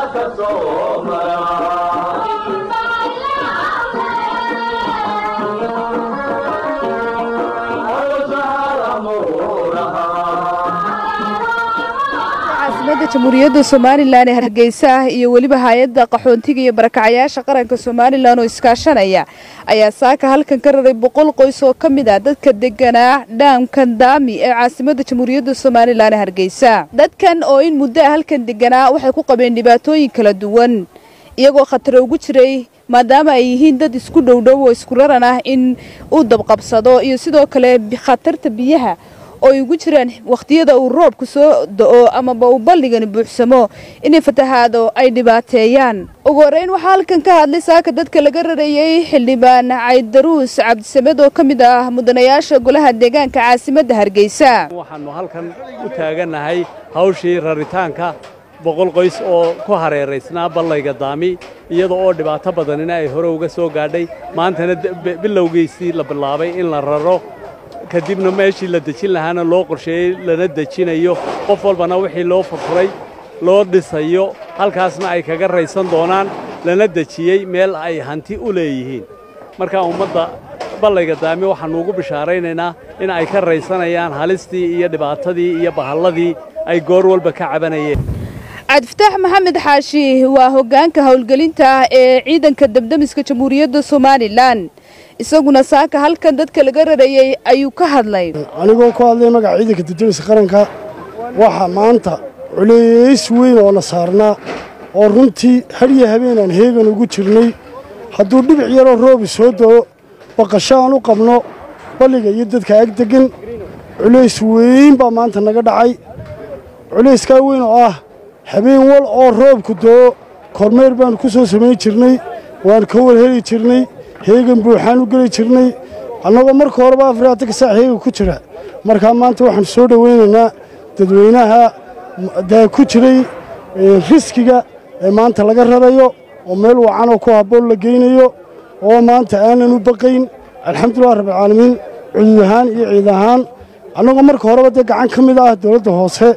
caasimada jamhuuriyadda somalilan ee hargeysa iyo weliba hay-adda qaxoontiga iyo barakacayaasha qaranka somalilan oo iskaashanaya ayaa saaka halkan ka raray boqol qoys oo ka mid ah dadka deganaa dhaamkan daami ee caasimada jamhuuriyadda somalilan ee hargeysa dadkan oo in muddo a halkan deganaa waxay ku qabeen dhibaatooyin kala duwan iyagoo khataro ugu jiray maadaama ay yihiin dad isku dhowdhow oo isku raran ah in uu dabqabsado iyo sidoo kale khatarta biyaha oo ay ugu jiraan wakhtiyada uu roobku soo da-o amaba uu balligani buuxsamo inay fatahaado ay dhibaateeyaan ugu horreyn waxaa halkan ka hadlay saaka dadka laga rarayey xildhibaan caydaruus cabdisamed oo ka mid ah mudanayaasha golaha deegaanka caasimadda hargeysa waxaannu halkan u taagannahay hawshii raritaanka boqol qoys oo ku hareeraysnaa ballayga daami iyada oo dhibaato badanina ay hore uga soo gaadhay maantana bilowgiisii la bilaabay in la raro kadibna meeshii la dejin lahaana loo qorsheeyey lana dejinayo qof walbana wixii loo furfuray loo dhisayo halkaasna ay kaga raysan doonaan lana dejiyey meel ay hanti u leeyihiin marka ummadda ballayga daami waxaannu ugu bishaaraynaynaa in ay ka raysanayaan halistii iyo dhibaatadii iyo bahalladii ay goor walba ka cabanayeen cabdifataax maxamed xaashi waa hoggaanka howlgelinta ee ciidanka debdemiska jamhuuriyadda somalilan isaguna saaka halkan dadka laga rarayey ayuu ka hadlay anigoo ku hadlay magaca ciidanka debdemiska qaranka waxaa maanta culeys weyn oo na saarnaa oo runtii hadhiyo habeenaan heegan ugu jirnay hadduu dhibic yaroo roobi soo da'o baqasho aan u qabno balliga iyo dadka ag deggan culays weyn baa maanta naga dhacay culayskaa weyn oo ah habeen wal oo roobku da'o kormeer baannu ku soo samayn jirnay waannu ka warheli jirnay heegan buuxaan u geli jirnay annagoo marka horeba afaraatan ka saac heegan ku jira markaa maanta waxaanu soo dhowaynaynaa dadweynaha daa ku jiray riskiga ee maanta laga rarayo oo meel wacanoo ku habboon la geynayo oo maanta aanan u baqayn alxamdulilah rabbilcaalamiin cudud ahaan iyo ciid ahaan annagoo marka horeba dee gacan ka mid ah dowladda hoose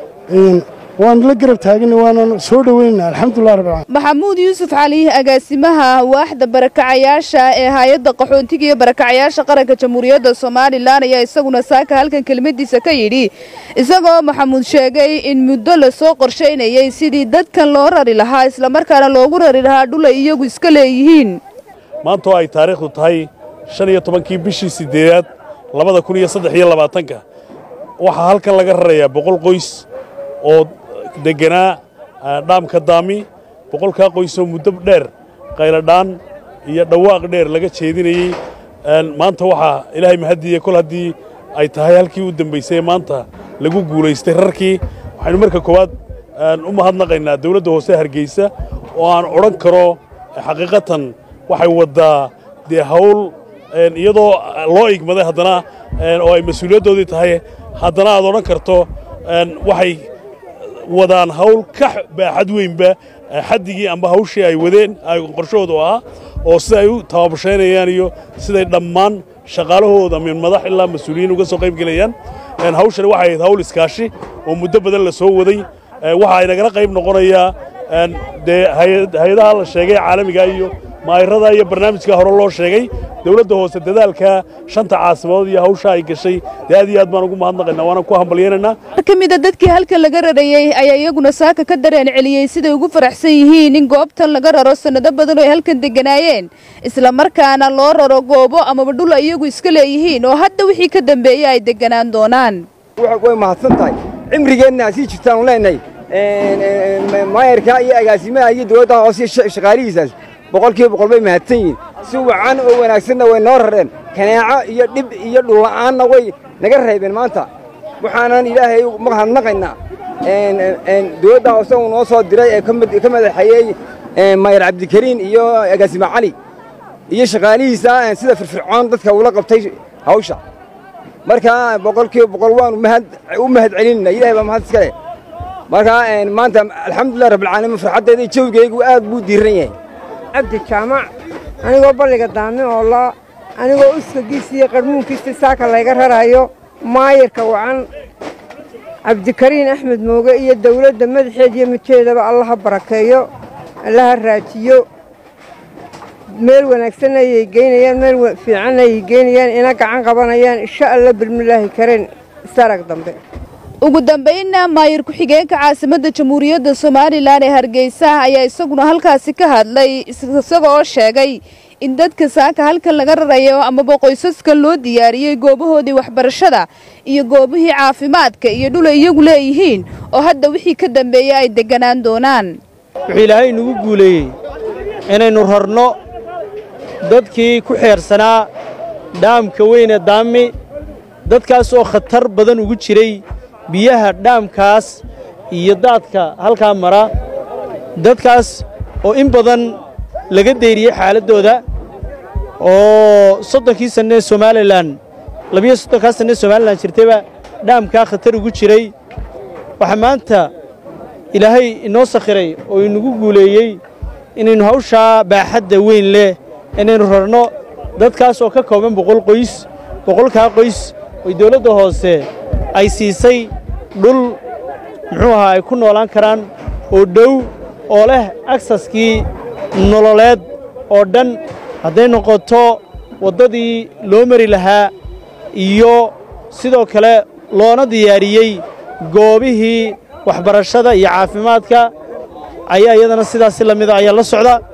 waanu la garab taagana waanan soo dhoweynana alxamdulilah rabbilcaalamiin maxamuud yuusuf cali agaasimaha waaxda barakacayaasha ee hay-adda qaxoontiga iyo barakacayaasha qaranka jamhuuriyadda somalilan ayaa isaguna saaka halkan kelmadiisa ka yidhi isagoo maxamuud sheegay in muddo lasoo qorshaynayey sidii dadkan loo rari lahaa islamarkaana loogu rari lahaa dhul ay iyagu iska leeyihiin maanta oo ay taariikhdu tahay shan iyo tobankii bishii siddeedaad labada kun iyo saddex iyo labaatanka waxaa halkan laga rarayaa boqol qoys oo degganaa dhaamka daami boqolkaa qoysoo muddo dheer qayladhaan iyo dhawaaq dheer laga jeedinayey maanta waxaa ilaahay mahaddiiye kol haddii ay tahay halkii u dambaysay ee maanta lagu guulaystay rarkii waxaynu marka koowaad u mahadnaqaynaa dawladda hoose hargeysa oo aan odhan karo xaqiiqatan waxay waddaa dee hawl iyadoo loo igmaday haddana oo ay mas-uuliyaddoodii tahay haddana aad odhan karto waxay wadaan hawl ka baaxad weynba xaddigii amba hawshii ay wadeen qorshahoodu ahaa oo sida ay u tababashaynayaan iyo siday dhammaan shaqaalahooda min madax ilaa mas-uuliyiin uga soo qayb gelayaan hawshani waxay ahayd hawl iskaashi oo muddo badan la soo waday waxa ay nagala qayb noqonayaa dee hay-adaha la sheegay caalamiga iyo maayirada iyo barnaamijka hore loo sheegay dawladda hoose dadaalka shanta caasimadood iyo hawsha ay gashay dee aad iyo aad baan ugu mahadnaqaynaa waana ku hambalyaynaynaa mar ka mid a dadkii halkan laga rarayey ayaa iyaguna saaka ka dareen celiyey siday ugu faraxsan yihiin in goobtan laga raro sannado badan oo ay halkan degganaayeen islamarkaana loo raro goobo amaba dhul ay iyagu iska leeyihiin oo hadda wixii ka dambeeyey ay degganaan doonaan way mahadsan tahay cimrigeenna sii jirtaanu leenahay maayarka iyo agaasimaha iyo dowladda hoose shaqaalihiisaas boqolkiiba boqol bay mahadsan yihiin si wacan oo wanaagsanna way noo rareen kanaaco iyo dhib iyo dhulla'aanna way naga reebeen maanta waxaanan ilaahay mahadnaqaynaa dowladda hoose uu noo soo diray ee ka madaxeeyey maayar cabdikariin iyo agaasime cali iyo shaqaalihiisa sida firfircoon dadka ula qabtay hawsha marka boqolkiiba boqol waanu u mahad celinayna ilahay baa mahad iska leh marka maanta alxamdulilah rabbilcaalamiin farxaddeeda jawgaygu aad buu diiran yahay cabdi jaamac anigoo balliga daami oo la anigoo uskagiisa iyo qarmuunkiisa saaka layga rarayo maayirka wacan cabdikariin axmed mooge iyo dawladda madaxeed iyo midkeedaba allaha barakeeyo allaha raajiyo meel wanaagsan ayay geynayaan meel fiican ayay geynayaan ina gacan qabanayaan insha alla bilmilaahi kareen isarag dambe ugu dambaynna maayir ku-xigeenka caasimadda jamhuuriyadda somalilan ee hargeysa ayaa isaguna halkaasi ka hadlay isaga oo sheegay in dadka saaka halkan laga rarayo amaba qoysaska loo diyaariyey goobahoodii waxbarashada iyo goobihii caafimaadka iyo dhulay iyagu leeyihiin oo hadda wixii ka dambeeya ay degganaan doonaan wuxuu ilaahay nagu guuleeyey inaynu rarno dadkii ku xeersanaa dhaamka weyne daami dadkaas oo khatar badan ugu jiray biyaha dhaamkaas iyo daadka halkaa mara dadkaas oo in badan laga dayriyey xaaladdooda oo soddonkii sanne ee somalilan labiyo soddonkaa sanne ee somalilan jirtayba dhaamkaa khatar ugu jiray waxaa maanta ilaahay inoo sakhiray oo inagu guuleeyey inaynu hawshaa baaxadda weyn leh inaynu rarno dadkaas oo ka kooban boqol qoys boqolkaa qoys oy dawladda hoose ay siisay dhul muxuu ahaa ay ku noolaan karaan oo dhow oo leh aksaskii nololeed oo dhan hadday noqoto waddadii loo mari lahaa iyo sidoo kale loona diyaariyey goobihii waxbarashada iyo caafimaadka ayaa iyadana sidaasi la mida ayaa la socda